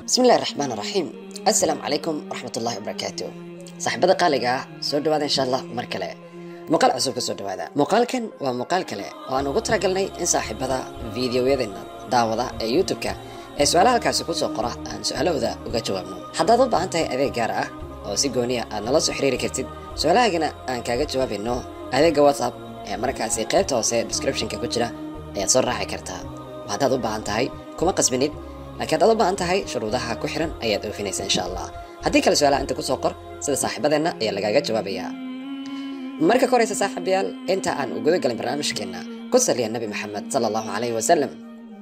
bismi illahi raxmaan raxiim assalaamu calaykum waraxmatullahi wabarakaatu saaxiibada qaaliga ah soo dhawaada insha allah mar kale muuqaal cusub ka soo dhawaada muuqaalkan waa muuqaal kale oo aan ugu talagalnay in saaxiibada fiidiyoyadeena daawada ee youtube-ka ee su-aalaha halkaasi kusoo qora aan su-aalahooda uga jawaabno haddaad u baahan tahay adeeg gaar ah oo si gooniya aad nala soo xiriiri kartid su-aalahaagana aan kaaga jawaabayno adeega whatsapp ee markaasi qaybta hoose descriptionka ku jira ayaad soo raaci kartaa haddaad u baahan tahay kuma qasbinid laakiin haddaad u baahan tahay shuruudaha ku xiran ayaad oofinaysa insha allah haddii kale su-aalaha inta kusoo qor sida saaxiibadeenna ayaa lagaaga jawaabayaa marka ka horeysa saaxiibayaal inta aan u guda galin barnaamijkeenna ku saliya nabi maxamed sala allahu calayhi wasalam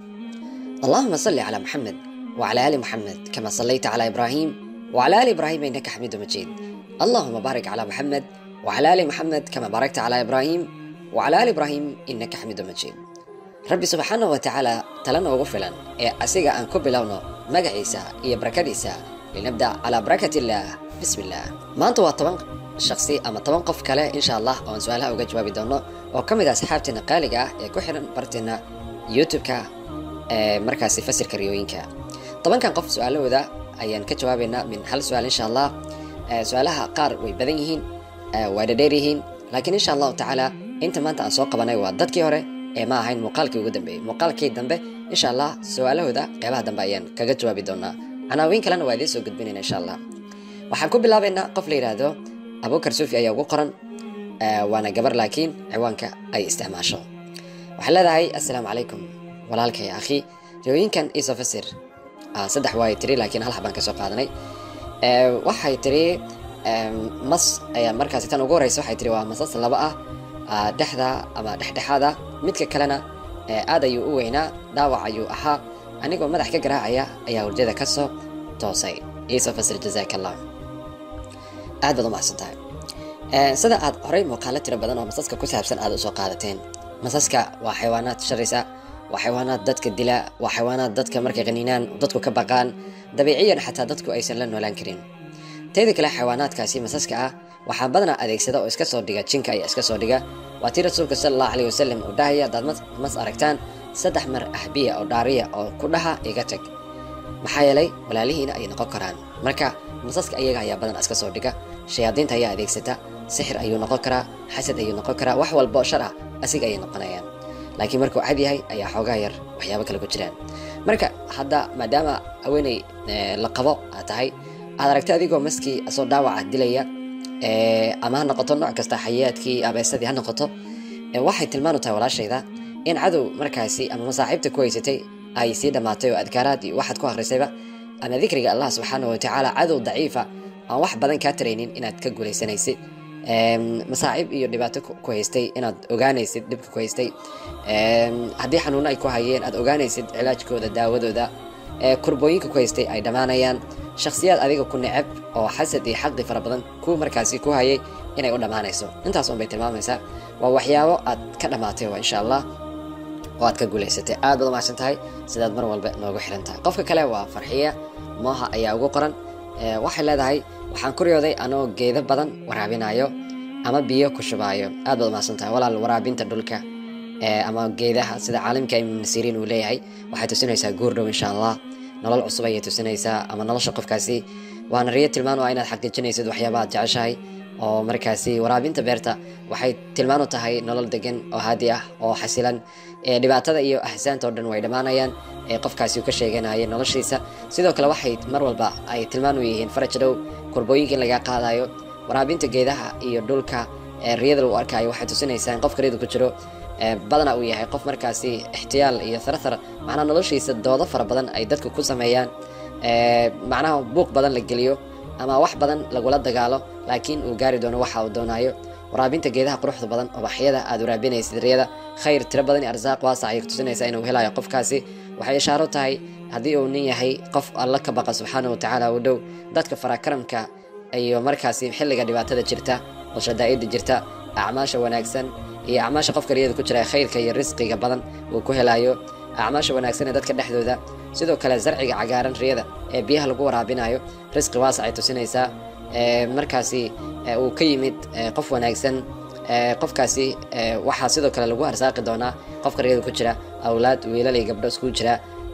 allahuma salli calaa maxamed wacala aali maxamed kama sallayta calaa ibraahim wacala aali ibraahim innaka xamiidu majiid allahuma baarik calaa maxamed wacala aali maxamed kama baarakta calaa ibraahim wacala aali ibraahim innaka xamiidu majiid rabbi subxaanahu wa tacaala tala noogu filan ee asiga aan ku bilowno magaciisa iyo barakadiisa linabda calaa barakati illaah bismi illaah maanta waa toban shaksi ama toban qof kale insha allah oon su-aalaha uga jawaabi doono oo ka mid ah asxaabteena qaaliga ah ee ku xiran barteena youtube-ka ee markaasi fasirka riyooyinka tobankan qof su-aalahooda ayaan ka jawaabaynaa min hal su-aal insha allah su-aalaha qaar way badan yihiin waa dhadheer yihiin laakiin insha allahu tacaala inta maanta aan soo qabanay waa dadkii hore ee ma ahayn muuqaalkii ugu dambeeyey muuqaalkii dambe insha allah su-aalahooda qeybaha dambe ayaan kaga jawaabi doonaa canaawiin kalena waa idiin soo gudbinayna insha allah waxaan ku bilaabaynaa qof la yidhaahdo abukar suufi ayaa ugu qoran waana gabar laakiin ciwaanka ay isticmaasho waxay leedahay assalaamu calaykum walaalkay akhi riyooyinkan iisoo fasir saddex waay tiri laakiin hal habaan ka soo qaadanay waxay tiri mas ayaa markaasi tan ugu horeysa waxay tiri waa masas laba ah dhexda ama dhexdhexaada midka kalena aad ayuu u weynaa dhaawac ayuu ahaa anigoo madax ka garaacaya ayaa hurdada ka soo toosay iisoo fasir jazaak allah aad baad u macsan tahay sida aad horey muuqaalo tiro badan oo masaska ku saabsan aad usoo qaadateen masaska waa xayawaanaad sharisa waa xayawaanaad dadka dila waa xayawaanaad dadka markay qaniinaan dadku ka baqaan dabiiciyan xataa dadku aysan la noolaan karin teeda kale xayawaanaadkaasi masaska ah waxaa badanaa adeegsada oo iska soo dhiga jinka ayaa iska soo dhiga waa tii rasuulka sala allahu alayh wasalam uu dhahaya haddaad mas aragtaan saddex mar ahbiya oo dhaariya oo ku dhaha iga tag maxaa yeelay walaalihiina ayay noqon karaan marka masaska iyaga ayaa badanaa iska soo dhiga shayaadiinta ayaa adeegsata sixir ayuu noqon karaa xasad ayuu noqon karaa wax walbo shar ah asiga ayay noqonayaan laakiin markuu cad yahay ayaa xoogaa yar waxyaabo kale ku jiraan marka hadda maadaama haweeney la qabo aad tahay aad aragtay adigoo maskii asoo dhaawaca dilaya ama ha noqoto nooc kasta xayaadkii abeesadii ha noqoto waxay tilmaanu tahay walaashayda in cadow markaasi ama masaaxiibta ku haysatay ay sii dhammaatay oo adkaaraad iyo waxaad ku akhrisayba ama dikriga allah subxaanahu watacaala cadow daciifa aan wax badan kaa taraynin inaad ka guulaysanaysid masaaciib iyo dhibaato ku haystay inaad ogaanaysid dhibka ku haystay haddii xanuuno ay ku hayeen aad ogaanaysid cilaajkooda daawadooda kurbooyinka ku haystay ay dhammaanayaan shakhsiyaad adiga ku necab oo xasad iyo xaqdi fara badan ku markaasi ku hayay inay u dhammaanayso intaas un bay tilmaamaysaa waa waxyaabo aad ka dhammaatay waa insha allah oo aad ka guulaysatay aad baad umahadsan tahay sidaad mar walba noogu xiran tahay qofka kale waa farxiya mooha ayaa ugu qoran waxay leedahay waxaan ku riyooday anoo geedo badan waraabinayo ama biyo ku shubaayo aad baad umahadsan tahay walaal waraabinta dhulka ama geedaha sida caalimka ibn siriin uu leeyahay waxay tusinaysaa guurdhow insha allah nolol cusub ayay tusinaysaa ama nolosha qofkaasi waana riyo tilmaan waa inaad xaqiijinaysid waxyaaba aad jeceshahay oo markaasi waraabinta beerta waxay tilmaan u tahay nolol degan oo haadi ah oo xasilan dhibaatada iyo ahsaanta oo dhan way dhammaanayaan ee qofkaasi uu ka sheeganaya noloshiisa sidoo kale waxay mar walba ay tilmaan u yihiin faraj dhow kurbooyinka in laga qaadayo waraabinta geedaha iyo dhulka riyada lagu arkayo waxay tusinaysaa in qofka riyada ku jiro badana uu yahay qof markaasi ixtiyaal iyo tharathar macnaha noloshiisa doodo fara badan ay dadku ku sameeyaan macnaha buuq badan la geliyo ama wax badan lagula dagaalo laakiin uu gaari doono waxa uu doonayo waraabinta geedaha quruxda badan ubaxyada aad waraabinaysid riyada khayr tiro badan iyo arsaaq waasac ayay kutusinaysaa inuu helayo qofkaasi waxay ishaaro tahay haddii uu nin yahay qof alla ka baqa subxaana wa tacaala u dhow dadka farakaramka iyo markaasi xilliga dhibaatada jirta oo shadaa'ida jirta acmaasha wanaagsan iyo acmaasha qofka riyada ku jira khayrka iyo risqiga badan uu ku helayo acmaasha wanaagsan ee dadka dhexdooda sidoo kale zarciga cagaaran riyada ee biyaha lagu waraabinayo risqi waasac ay tusinaysaa markaasi uu ka yimid qof wanaagsan qofkaasi waxaa sidoo kale lagu arsaaqi doonaa qofka riyada ku jira awlaad wiilal iyo gabdho isku jira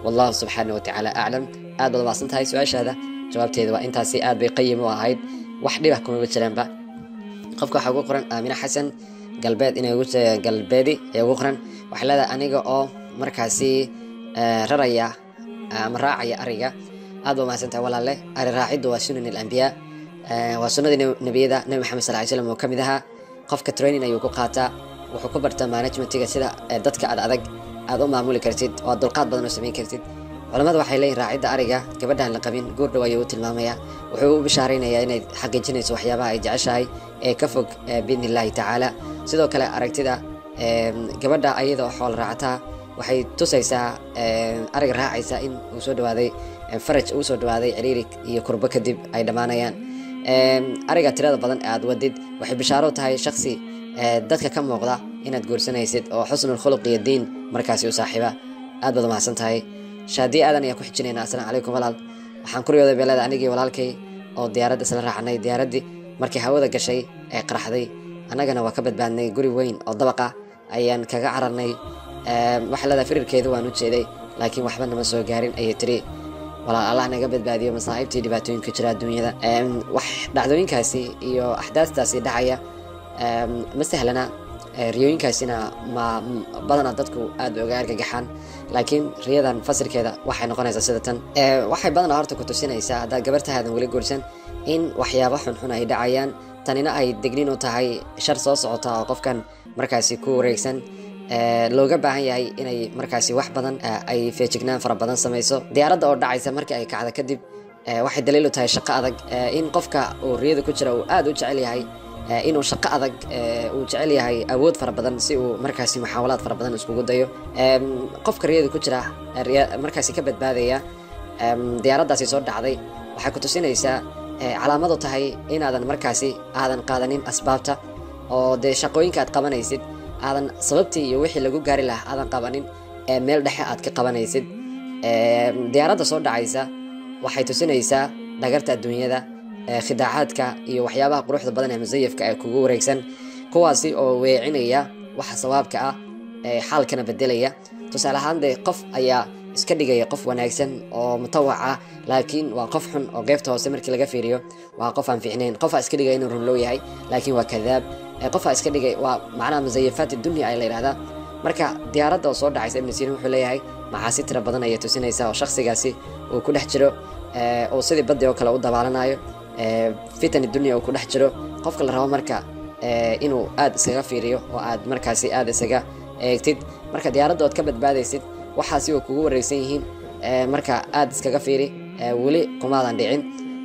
wallahu subxaana watacaala aclam aad baad umaasan tahay su-aashaada jawaabteeda waa intaasi aad bay qayim u ahayd wax dhibah kumaba jiraanba qofka waxaa ugu qoran aamina xasan galbeed inay ugu galbeedi ee ugu qoran waxay leedahay aniga oo markaasi raraya ama raacaya ariga aad ba mahadsan tahay walaalle ari raaciddu waa sunan alambiyaa waa sunnadii nebiyada nebi maxamed sal ly slam oo ka mid ahaa qofka training ayuu ku qaataa wuxuu ku bartaa managementiga sida dadka aad adag aad u maamuli kartid oo aad dulqaad badan oo samayn kartid culamada waxay leeyihin raacidda ariga gabadhaan la qabin guur dhow ayuu u tilmaamayaa wuxuu u bishaaraynayaa inay xaqiijinayso waxyaabaha ay jeceshahay ee ka fog biidni illaahi tacaala sidoo kale aragtida gabadha ayada oo xool raacataa waxay tusaysaa ariga raacaysa in uu soo dhawaaday faraj uu soo dhawaaday ciriiri iyo kurbo kadib ay dhammaanayaan ariga tirada badan ee aad wadid waxay bishaaro tahay shaksi dadka ka muuqda inaad guursanaysid oo xusnul khuluq iyo diin markaasi u saaxiiba aad baad umahadsan tahay shaadii aadan ayaa ku xijinayna assalaamu calaykum walaal waxaan kuriyooday beelada anigii walaalkay oo diyaaradda isla raacnay diyaaraddii markay hawada gashay ee qaraxday annagana waa ka badbaadnay guri weyn oo dabaqa ayaan kaga cararnay waxay leedahay firirkeedu waan u jeeday laakiin waxba nama soo gaarin ayay tiri walaal allah naga badbaadiyo masaa'ibtii dhibaatooyinka jira adduunyada wax dhacdooyinkaasi iyo axdaastaasi dhacaya ma sahlana riyooyinkaasina ma badanaa dadku aad uga argagaxaan laakiin riyadan fasirkeeda waxay noqonaysaa sida tan waxay badanaa horta ku tusinaysaa haddaad gabartahaadan weli guursan in waxyaabo xunxun ay dhacayaan tanina ay degnin u tahay shar soo socota oo qofkan markaasi ku wareegsan looga baahan yahay inay markaasi wax badan ay feejignaan fara badan samayso diyaaradda oo dhacaysa markii ay kacda kadib waxay daliil u tahay shaqo adag in qofka uu riyada ku jira uu aad u jecel yahay inuu shaqo adag uu jecel yahay awood fara badan si uu markaasi muxaawalaad fara badan iskugu dayo qofka riyada ku jira markaasi ka badbaadaya diyaaraddaasi soo dhacday waxay ku tusinaysaa calaamadu tahay inaadan markaasi aadan qaadanin asbaabta oo dee shaqooyinka aad qabanaysid aadan sababtii iyo wixii lagu gaari lahaa aadan qabanin ee meel dhexe aad ka qabanaysid diyaaradda soo dhacaysa waxay tusinaysaa dhagarta adduunyada khidaacaadka iyo waxyaabaha quruxda badan ee musayafka ee kugu wareegsan kuwaasi oo weecinaya waxa sawaabka ah ee xaalkana bedelaya tusaale ahaan dee qof ayaa iska dhigaya qof wanaagsan oo mutawac ah laakiin waa qof xun oo qeybta hoose markii laga fiiriyo waa qof aan fiicnayn qofaa iska dhigaya inuu runlow yahay laakiin waa kadaab qofaa iska dhigay waa macnaha musayafaat dunya ay la yidhahdaa marka diyaaradda oo soo dhacaysa ibnu sirin wuxuu leeyahay maxaasi tira badan ayay tusinaysaa oo shakhsigaasi uu ku dhex jiro oo sidii baddi oo kale u dabaalanayo fitan dunya uu ku dhex jiro qofka la rabo marka inuu aad iskaga fiiriyo oo aad markaasi aad isaga eegtid marka diyaaradda ood ka badbaadaysid waxaasi oo kugu wareegsan yihiin marka aad iskaga fiiri weli kumaadan dhicin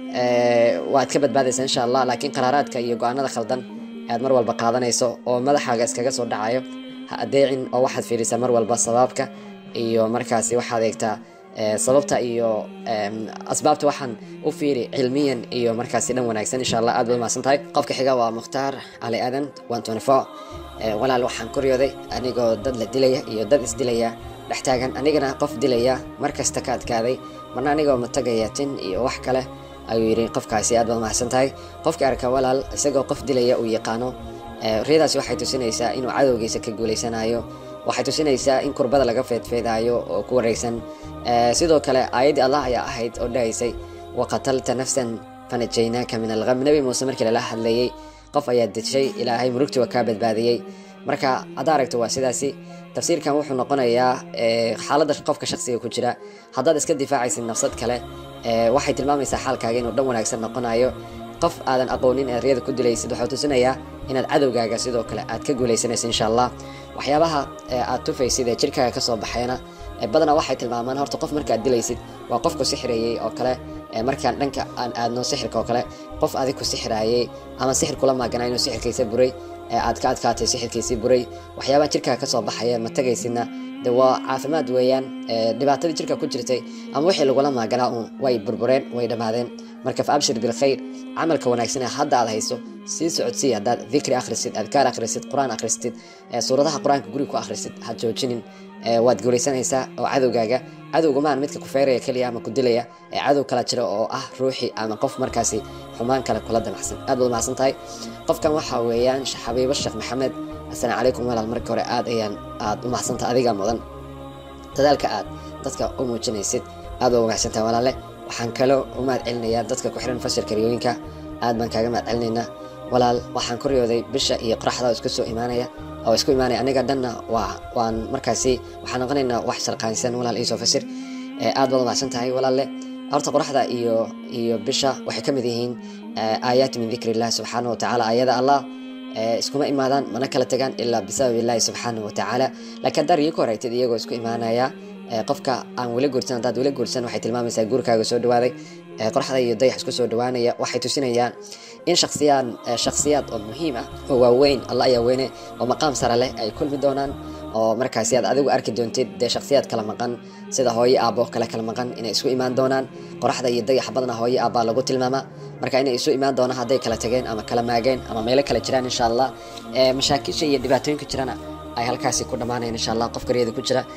waad ka badbaadaysaa insha allah laakiin qaraaraadka iyo go-aanada khaldan aad mar walba qaadanayso oo madaxaaga iskaga soo dhacayo ha adeecin oo waxaad fiirisaa mar walba sabaabka iyo markaasi waxaad eegtaa sababta iyo asbaabta waxaan u fiiri cilmiyan iyo markaasi dhan wanaagsan insha allah aad baad umahadsan tahay qofka xiga waa mukhtaar cali aadan one twenty four walaal waxaan kuryooday anigoo dad la dilaya iyo dad isdilaya dhex taagan anigana qof dilaya mar kasta ka adkaaday marna anigoo matagaya tin iyo wax kale ayuu yidhi qofkaasi aad baad umahadsan tahay qofka arka walaal isagoo qof dilaya uu yaqaano riyadaasi waxay tusinaysaa inuu cadowgiisa ka guuleysanayo waxay tusinaysaa in kurbada laga feedfeedaayo oo ku wareegsan sidoo kale aayaddii allah ayaa ahayd oo dhahaysay waqatalta nafsan fanajaynaaka min alqam nebi muuse markii lala hadlayey qof ayaa dishay ilaahay murugtii waa kaa badbaadiyey marka haddaa aragto waa sidaasi tafsiirkan wuxuu noqonayaa xaaladda qofka shaksiga ku jira haddaad iska difaacaysid nafsad kale waxay tilmaamaysaa xaalkaaga inuu dhan wanaagsan noqonayo qof aadan aqoonin ee riyada ku dilaysid waxuu tusinayaa inaad cadowgaaga sidoo kale aad ka guulaysanaysa insha allah waxyaabaha aad tufaysid ee jirkaaga kasoo baxayna badanaa waxay tilmaamaan horta qof markaad dilaysid waa qofku sixirayey oo kale markaan dhanka aan aadno sixirka oo kale qof adig ku sixiraayey ama sixir kula maagana inuu sixirkiisa buray aad ka adkaatay sixirkiisii buray waxyaabaha jirkaaga kasoo baxaya ma tagaysidna de waa caafimaad weeyaan dhibaatadii jirka ku jirtay ama wixii lagula maaganaa uun way burbureen way dhammaadeen marka fa abshir bilkhayr camalka wanaagsan ee hadda aad hayso sii socodsii haddaad dikri akhrisid adkaar akhrisid qur-aan akhristid suuradaha qur-aanka guriga ku akhrisid ha joojinin waad guulaysanaysaa oo cadowgaaga cadowgumaan midka ku feeraya keliya ama ku dilaya ee cadow kala jira oo ah ruuxi ama qof markaasi xumaan kale kula damacsan aad baad umahadsan tahay qofkan waxaa weeyaan xabiibo sheekh maxamed assalaamu calaykum walaal marka hore aad ayaan aad u mahadsantaha adiga mudan dadaalka aad dadka u muujinaysid aad baa wanaagsantahay walaale waxaan kaloo u mahad celinayaa dadka ku xiran fasirka riyooyinka aad baan kaaga mahad celinaynaa walaal waxaan ku riyooday bisha iyo qoraxda oo isku soo imaanaya oo isku imaanaya aniga dhanna waa waan markaasi waxaan noqonaynaa wax sharqaansan walaal iisoo fasir aad baad umahadsan tahay walaalle horta qoraxda iyo iyo bisha waxay ka mid yihiin aayaat min dikri illah subxaana watacaala aayada allah iskuma imaadaan mana kala tagaan ilaa bisabab illahi subxaana watacaala laakiin haddaa riyo ku horeytid iyagoo isku imaanaya qofka aan weli guursan haddaad weli guursan waxay tilmaamaysaa guurkaaga soo dhawaaday qoraxda iyo dayax isku soo dhawaanaya waxay tusinayaan in shaksiyaan shaksiyaad oo muhiim ah oo waaweyn allah ayaa weyne oo maqaam sare leh ay kulmi doonaan oo markaasi aad adigu arki doontid dee shaksiyaad kala maqan sida hooyo aabbo kale kala maqan inay isku imaan doonaan qoraxda iyo dayaxa badna hooyo aabbaa lagu tilmaamaa marka inay isu imaan doonaan hadday kala tageen ama kala maageen ama meelo kala jiraan insha allah mashaakisha iyo dhibaatooyinka jirana ay halkaasi ku dhammaanayaan insha allah qofka riyada ku jira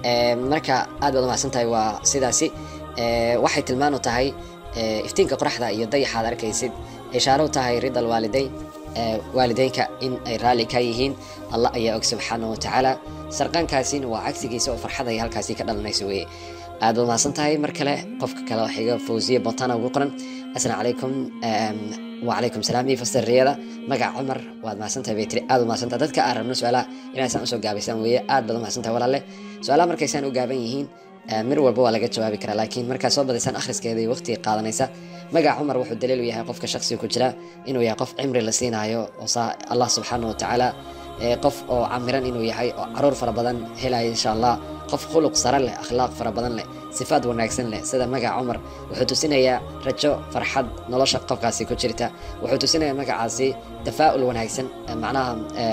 marka aad baad umahadsan tahay waa sidaasi waxay tilmaan u tahay iftiinka qoraxda iyo dayaxa aad arkaysid ishaaro u tahay ridal waalidayn waalideynka in ay raalli ka yihiin allah ayaa og subxaana watacaala sarqaankaasina waa cagsigiisa oo farxad ay halkaasi ka dhalanayso weye aad baad mahadsan tahay mar kale qofka kale waxiga fawsiye botana ugu qoran assalaamu calaykum wacalaykum salaam iyo fasirriyada magac cumar waad mahadsantahay bay tiri aad u mahadsantahay dadka aan rabno su-aalaha inaysaan usoo gaabaysaan weeye aad baad u mahadsantahay walaalle su-aalaha markaysaan u gaaban yihiin mir walba waa laga jawaabi karaa laakiin markaad soo badaysaan akhriskeeda iyo waqtiga qaadanaysa magac cumar wuxuu daliil u yahay qofka shaksiga ku jira inuu yahay qof cimri la siinaayo oo allah subxaana watacaala qof oo camiran inuu yahay oo caruur fara badan helaya insha allah qof khuluq sare leh akhlaaq fara badan leh sifaad wanaagsan leh sida magaca cumar wuxuu tusinayaa rajo farxad nolosha qofkaasi ku jirta wuxuu tusinayaa magacaasi tafaa'ul wanaagsan macnaha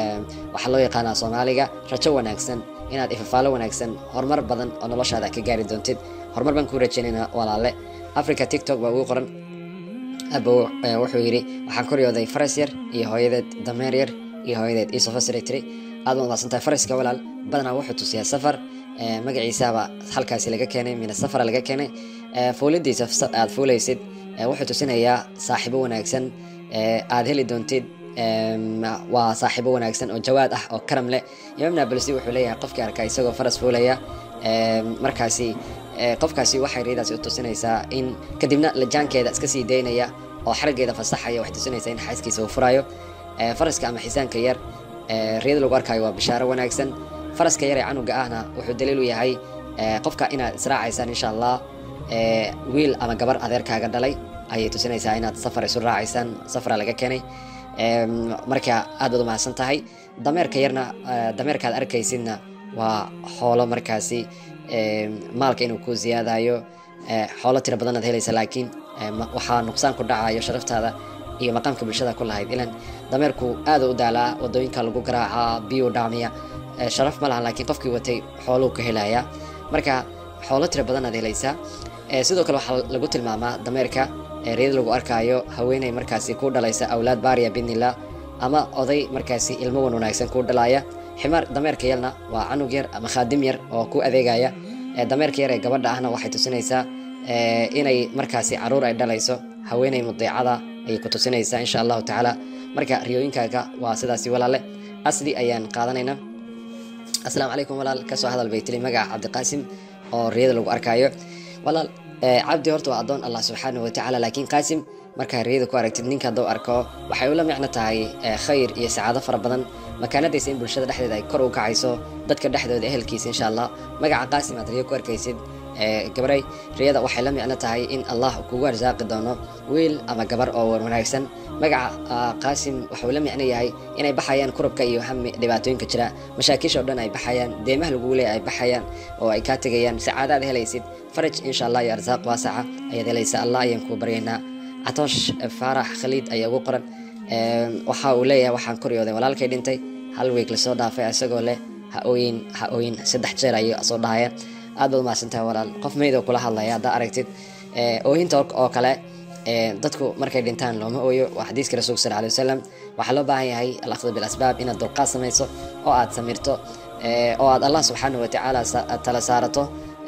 waxaa loo yaqaanaa soomaaliga rajo wanaagsan inaad ifafaalo wanaagsan horumar badan oo noloshaada ka gaari doontid horumar baan kuu rajaynaynaa walaale africa tiktok baa ugu qoran abo wuxuu yidhi waxaan koryooday faras yar iyo hooyadeed dameer yar iyo hooyadeed iisoo fasiray tiri aad baad mahadsantahay faraska walaal badanaa wuxuu tusiyaa safar magaciisaaba halkaasi laga keenay mina safara laga keenay fuulidiisa aad fuulaysid wuxuu tusinayaa saaxiibo wanaagsan aad heli doontid waa saaxiibo wanaagsan oo jawaad ah oo karam leh imaam naabalsi wuxuu leeyahay qofkii arkaa isagoo faras fuulaya markaasi qofkaasi waxay riyadaasi u tusinaysaa in kadibna lajaankeeda iska sii daynaya oo xaraggeeda fasaxaya waxay tusinaysaa in xaaskiisa uu furayo faraska ama xisaanka yar riyada lagu arkaayo waa bishaaro wanaagsan faraska yar ee canuga ahna wuxuu daliil u yahay qofka inaad israacaysaan insha allah wiil ama gabar adeerkaaga dhalay ayay tusinaysaa inaad safar isu raacaysaan safara laga keenay marka aad baad u mahadsan tahay dameerka yarna dameerkaad arkaysidna waa xoolo markaasi maalka inuu ku ziyaadayo xoolo tiro badan aad helaysa laakiin waxaa nuqsaan ku dhacayo sharaftaada iyo maqaamka bulshada ku lahayd ilan dameerku aada u daalaa wadooyinka lagu garaacaa biyuu dhaamiya sharaf ma lahan laakiin qofkii watay xooluu ka helaya marka xoolo tiro badan aad helaysaa sidoo kale waxaa lagu tilmaamaa dameerka riyada lagu arkaayo haweeney markaasi ku dhalaysa awlaad baariya bidnillah ama oday markaasi ilmo wan wanaagsan ku dhalaya ximaar dameerka yarna waa canug yar ama khaadim yar oo ku adeegaya dameerka yar ee gabadha ahna waxay tusinaysaa inay markaasi caruur ay dhalayso haweeney mudeecada ayay ku tusinaysaa insha allahu tacaala marka riyooyinkaaga waa sidaasi walaale asli ayaan qaadanaynaa asalaamu calaykum walaal kasoo hadal bay tiri magaca cabdiqaasim oo riyada lagu arkaayo walaal cabdi horta waa addoon allah subxaanahu watacaala laakiin qaasim markaa riyada ku aragtid ninka hadduu arko waxay ula micno tahay khayr iyo sacaado fara badan makaanadaysa in bulshada dhexdeeda ay kor u kacayso dadka dhexdooda ehelkiisa insha allah magaca qaasim aad riyo ku arkaysid gabaray riyada waxay la micno tahay in allah kugu arsaaqi doono wiil ama gabar oo wanaagsan magaca qaasim waxuu la micno yahay inay baxayaan kurabka iyo hami dhibaatooyinka jira mashaakisha o dhan ay baxayaan deemaha lagugu leeya ay baxayaan oo ay kaa tegayaan sacaadaad helaysid faraj insha allah iyo arsaaq waasaca ayaad helaysa allah ayaan kuu baryaynaa catoosh faarax khaliid ayaa ugu qoran waxa uu leeyahay waxaan koryooday walaalkay dhintay hal weeg lasoo dhaafay isagoo leh ha ooyin ha ooyin saddex jeer ayuu soo dhahaya aad baad umahadsantahay walaal qof meydoo kula hadlaya haddaa aragtid oohinta oo kale dadku markay dhintaan looma ooyo waa xadiiska rasuulka sal alay wasalam waxaa loo baahan yahay alakhdu bilasbaab inaad dulqaad samayso oo aad samirto oo aad allah subxaanahu watacaala tala saarato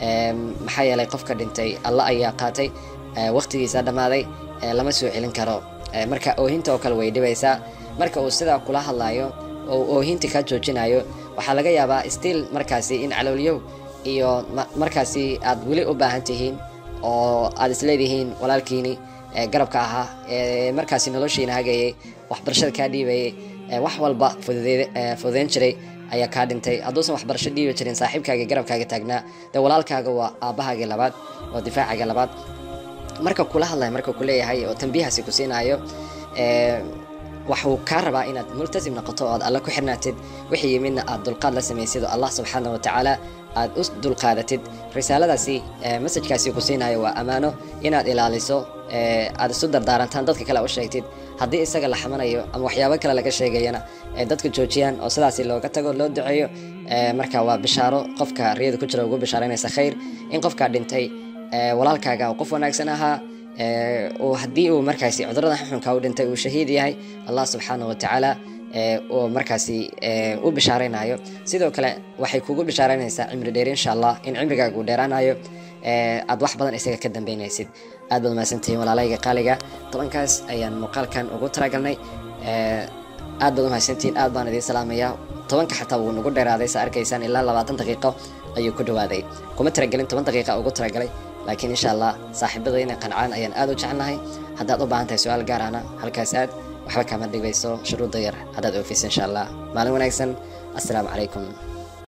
maxaa yeelay qofka dhintay allah ayaa qaatay waqtigiisa dhammaaday lama soo celin karo marka oohinta oo kale way dhibaysaa marka uu sidaa kula hadlayo oo oohinta kaa joojinayo waxaa laga yaabaa stiil markaasi in caloolyow iyo ma- markaasi aad weli u baahan tihiin oo aad isleedihiin walaalkiini ee garabka ahaa ee markaasi noloshiina hagayay waxbarashada kaa dhiibayay ee wax walba fududeed- ee fududeyn jiray ayaa kaa dhintay hadduusan waxbarasho dhiibi jirin saaxiibkaaga garabkaaga taagnaa dee walaalkaaga waa aabbahaagii labaad waa difaacaaga labaad marka kula hadlaya marka ku leeyahay oo tambiihaasi ku siinaayo ee, waxuu kaa rabaa inaad multasim noqoto oo aad alle ku xirnaatid wixii yimidna aad dulqaad la samaysid oo allah subxaana wa tacaala aad u dulqaadatid risaaladaasi ee, masajkaasi ku siinayo waa ammaano inaad ilaaliso ee, aad isu dardaarantaan dadka kale u sheegtid haddii isaga la xamanayo ama waxyaabo kale laga sheegayana ee dadka joojiyaan oo sidaasi looga tago loo duceeyo ee, marka waa bishaaro qofka riyada ku jira ugu bishaaranaysa khayr in qofkaa dhintay ee, walaalkaaga oo qof wanaagsan ahaa ee, uu haddii uu markaasi cudurada xunxunka u dhintay uu shahiid yahay allah subxaanahu wa tacaala ee, uu markaasi ee, u bishaaraynayo sidoo kale waxay kugu bishaaraynaysaa cimri dheer insha allah in cimrigaaga uu dheeraanayo ee, aad wax badan isaga ka dambeynaysid aad baad mahadsantihiin walaalayga qaaliga tobankaas ayaan muuqaalkan ugu talagalnay ee, aad baad umahadsantihiin aad baan idiin salaamayaa tobanka xataa wuu nagu dheeraaday sa arkaysaan ilaa labaatan daqiiqo ayuu ku dhawaaday kuma talagelin toban daqiiqa ugu talagalay laakiin insha allah saaxiibada inay qancaan ayaan aad u jecelnahay haddaad u baahan tahay su-aal gaar ahna halkaas aad waxba kama dhigayso shuruudda yar haddaad oofisa insha allah maalin wanaagsan assalaamu calaykum